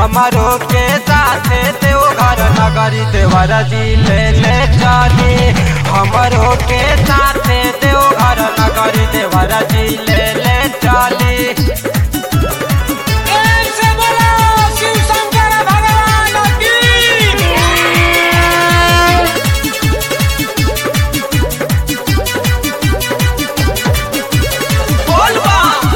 हमारो के साथे देवघर नगरी देवर जी ले ले चली हमारो के साथे देवघर नगरी देवर जी ले ले चली ऐसे बोलो शिव शंकर भगवान की बोलबा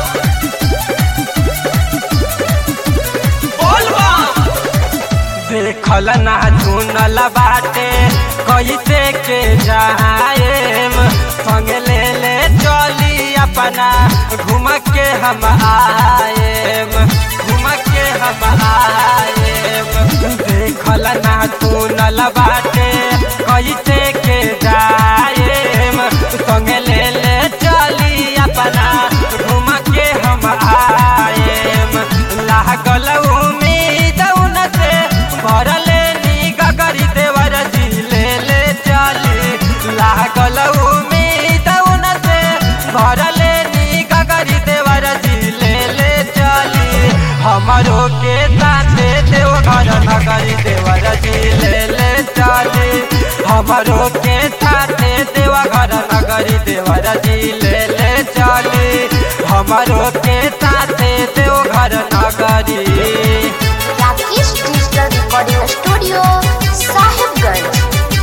बोलबा देखल ना चुनल बाटे कैसे के जाएम संग ले ले चली अपना घूम के हम आएम घूम के हम आएम देखल ना चुनल बाटे कैसे के जाएम संग ले ले चली अपना घूम के हम आएम लागल उम्मीद उन से भरले नी गगरी देवर जी ले ले चली लागल उम्मीद उन से भरले नी गगरी देवर जी ले ले चली हमारो के साथे देवघर नगरी देवर जी ले ले चली हमारो के साथे देवघर नगरी देवर जी ले ले चली हमारो के साथे देवघर नगरी Rakesh digital recording studio Sahibganj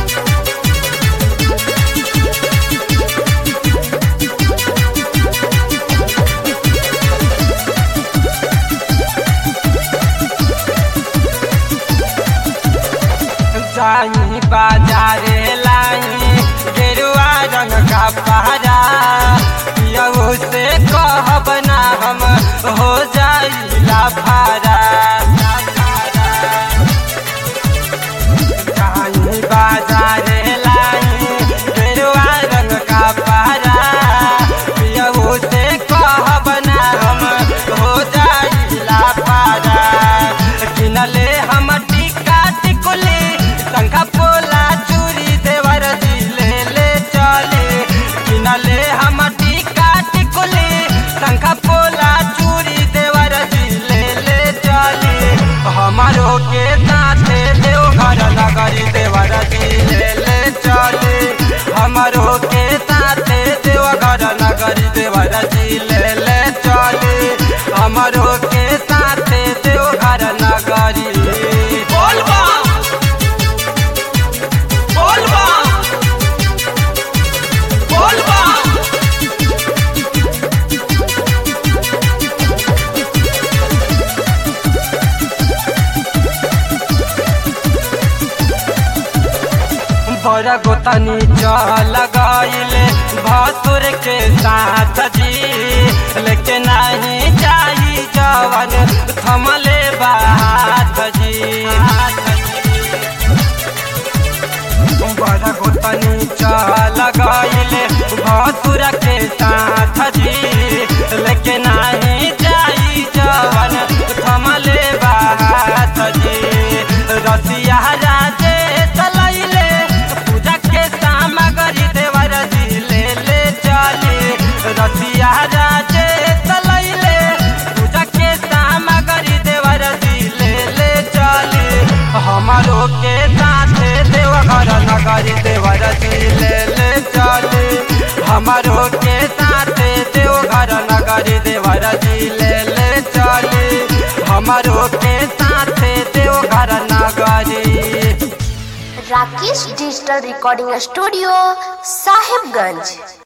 जाई बाजारे लाई गेरुआ रंग का पहरा यहू से कहब ना हम हो जाई लाफारा जाई बाजारे लाई गेरुआ रंग का पहरा यहू से कहब ना हम हो जाई लाफारा किनले हम टिका टिकुली शंखा पोला चूरी देवर जी ले ले चले किनले हम टिका टिकुली शंखा पोला चूरी देवर जी ले ले चले हमारो के साथे देवघर नगरी देवर जी ले ले चले हमारो के साथे देवघर नगरी देवर जी ले ले चले हमारो के साथे देवघर नगरी बोलबा बोलबा बोलबा बड़ा गोतनी चल गईले भसुर के साथ जी लेकिन नहीं जाई जवन थमले बात जी बड़ा गोतनी चल गईले भसुर के साथ जी लेकिन नहीं जाई जवन थमले बात जी रसिया राजे चलैले पूजा के सामग्री देवर जी ले ले चले रसिया राजे चलैले पूजा के सामग्री देवर जी ले ले चले हमारो के साथे देवघर नगरी देवर जी ले ले चले हमारो के साथे देवघर नगरी देवर जी ले ले चले हमारो के साथे देवघर नगरी Rakesh digital recording studio Sahibganj